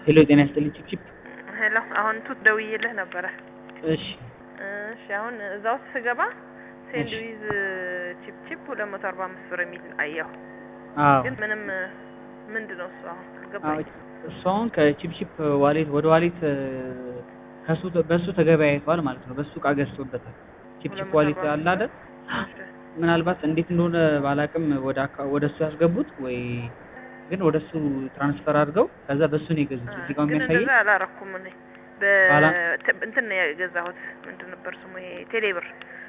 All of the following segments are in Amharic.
ሄሎ ጤና ይስጥልኝ ቺፕቺፕ ሄሎ አሁን ቱት ደውዬልህ ነበረ። እሺ እሺ አሁን እዛ ውስጥ ስገባ ሴንድዊዝ ቺፕ ቺፕ ሁለት መቶ አርባ አምስት ብር የሚል አየሁ። አዎ ግን ምንም ምንድን ነው እሱ አሁን አዎ አልገባኝ። እሱ አሁን ከቺፕቺፕ ዋሌት ወደ ዋሌት ከሱ በሱ ተገበያይቷል ማለት ነው። በሱ እቃ ገዝቶበታል። ቺፕቺፕ ዋሌት አለ አይደል? ምናልባት እንዴት እንደሆነ ባላቅም ወደ አካ- ወደ እሱ ያስገቡት ወይ ግን ወደ እሱ ትራንስፈር አድርገው ከዛ በሱ ነው የገዙት። እዚህ ጋር ግን የሚያሳየኝ እንደዛ አላረኩም እኔ ባላ- በ- እንትን ነው የገዛሁት ምንድን ነበር ስሙ ይሄ ቴሌብር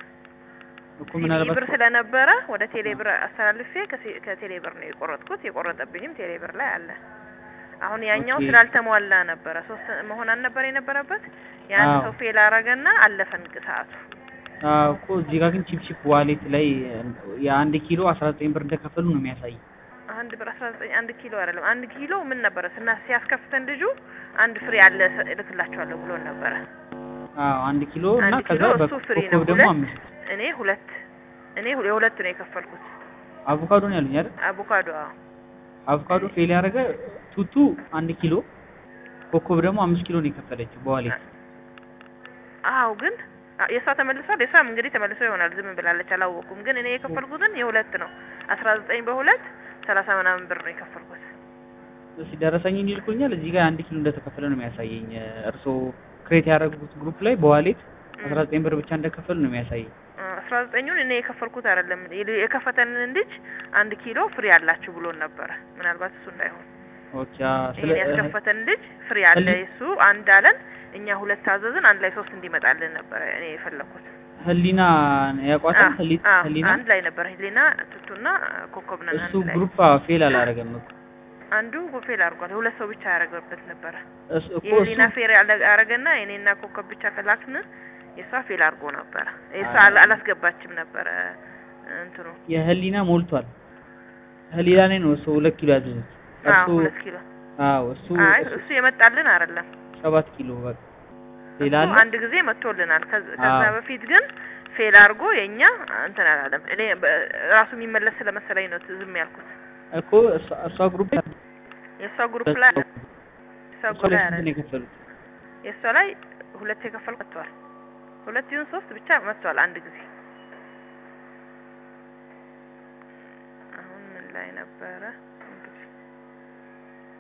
እኮ ሲቢ ምናልባት ብር ስለነበረ ወደ ቴሌብር አስተላልፌ ከሲ- ከቴሌብር ነው የቆረጥኩት። የቆረጠብኝም ቴሌብር ላይ አለ። አሁን ያኛው ኦኬ። ስላልተሟላ ነበረ ሶስት መሆን አልነበረ የነበረበት የአንድ አዎ። ሰው ፌል አረገና አለፈን ሰዓቱ። አዎ እኮ እዚህ ጋር ግን ቺፕቺፕ ዋሌት ላይ የአንድ ኪሎ አስራ ዘጠኝ ብር እንደከፈሉ ነው የሚያሳይ። አንድ ብር አስራ ዘጠኝ አንድ ኪሎ አይደለም አንድ ኪሎ ምን ነበረ ስና ሲያስከፍተን ልጁ አንድ ፍሬ አለ ሰ- እልክላችኋለሁ ብሎን ነበረ። አዎ አንድ ኪሎ እና አንድ ከዛ ኪሎ እሱ ፍሪ ነው። በኮከብ ደግሞ ሁለት አምስት እኔ ሁለት እኔ ሁ- የሁለት ነው የከፈልኩት አቮካዶ ነው ያሉኝ አይደል? አቮካዶ። አዎ አቮካዶ ፌል ያደረገ ቱቱ አንድ ኪሎ ኮከብ ደግሞ አምስት ኪሎ ነው የከፈለችው በዋሌት። አዎ ግን አ- የእሷ ተመልሷል። የእሷም እንግዲህ ተመልሶ ይሆናል ዝም ብላለች፣ አላወኩም። ግን እኔ የከፈልኩትን የሁለት ነው አስራ ዘጠኝ በሁለት ሰላሳ ምናምን ብር ነው የከፈልኩት። እሺ ደረሰኝ ይልኩኛል። እዚህ ጋር አንድ ኪሎ እንደተከፈለ ነው የሚያሳየኝ። እርስዎ ክሬት ያደረጉት ግሩፕ ላይ በዋሌት አስራ ዘጠኝ ብር ብቻ እንደከፈሉ ነው የሚያሳየኝ። አስራ ዘጠኙን እኔ የከፈልኩት አይደለም የል- የከፈተንን ልጅ አንድ ኪሎ ፍሪ አላችሁ ብሎን ነበረ። ምናልባት እሱ እንዳይሆን ኦኬ አዎ፣ ስለ ይሄን ያስከፈተን ልጅ ፍሪ አለ ህሊ- እሱ አንድ አለን። እኛ ሁለት ታዘዝን፣ አንድ ላይ ሶስት እንዲመጣልን ነበረ እኔ የፈለኩት። ህሊና ያቋታል። አ- ህሊ- አ- ህሊና አንድ ላይ ነበረ ህሊና ቱቱና ኮከብ ነን እሱ አንድ ላይ። ግሩፕ ፌል አላደረገም እኮ አንዱ ፌል አድርጓል። ሁለት ሰው ብቻ ያደረገበት ነበረ። እሱ እኮ የህሊና እሱ ፌር ያደረገና የኔና ኮከብ ብቻ ከላክን የሷ ፌል አድርጎ ነበረ። የሷ አይ። አላ- አላስገባችም ነበረ እንትኑ የህሊና ሞልቷል። ህሊና ላይ ነው እሱ ሁለት ኪሎ ያዘዙት። አዎ እሱ ሁለት ኪሎ አዎ እሱ አይ እሱ እሱ የመጣልን አይደለም። ሰባት ኪሎ በቃ ሌላ እሱ አለ? አንድ ጊዜ መጥቶልናል። ከዛ ከዛ አዎ። በፊት ግን ፌል አድርጎ የኛ እንትን አላለም። እኔ በ- ራሱ የሚመለስ ስለመሰለኝ ነው ዝም ያልኩት። እኮ እሷ- እሷ ግሩፕ የእሷ ግሩፕ ላይ አለ። የእሷ እሷ ግሩፕ ላይ ላይ ስንት አለ። ነው የከፈሉት? የእሷ ላይ ሁለት የከፈል መጥቷል። ሁለት ይሁን ሶስት ብቻ መጥቷል አንድ ጊዜ። አሁን ምን ላይ ነበረ?